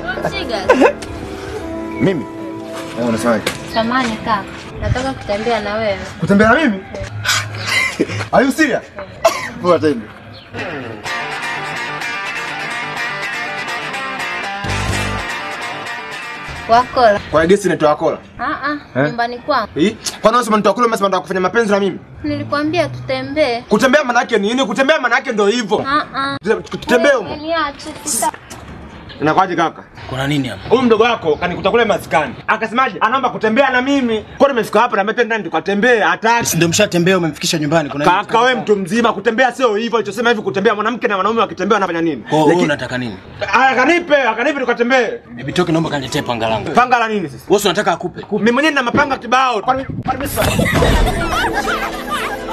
Mchiga. Mimi? Eh, unasemaje? Samani kaka. Nataka kutembea na wewe. Kutembea na mimi? Are you serious? Poa tende. Wakola. Kwa gesi inaitwa Akola. Ah ah, Eh? nyumbani kwangu. Hii? Kwa nini unasema nitakuwa unasema nataka kufanya mapenzi na mimi? Nilikwambia tutembee. Kutembea maana yake nini? Kutembea maana yake ndio hivyo. Ah ah. Tutembee huko. Niache sita. Inakwaje kaka? Kuna nini hapa? Huyu mdogo wako kanikuta kule maskani. Akasemaje? Anaomba kutembea na mimi. Kwa nini nimefika hapa na mimi ndani tukatembee hataki. Si ndio mshatembea umemfikisha nyumbani kuna nini? Kaka wewe mtu mzima kutembea sio hivyo. Alichosema hivi kutembea mwanamke na mwanaume wakitembea wanafanya nini? Kwa hiyo wewe Lakini- unataka nini? Akanipe, akanipe tukatembee. Bibi Toki naomba kaniletee panga langu. Panga la nini sasa? Wewe si unataka akupe? Mimi mwenyewe nina mapanga kibao. Kwani kwani mimi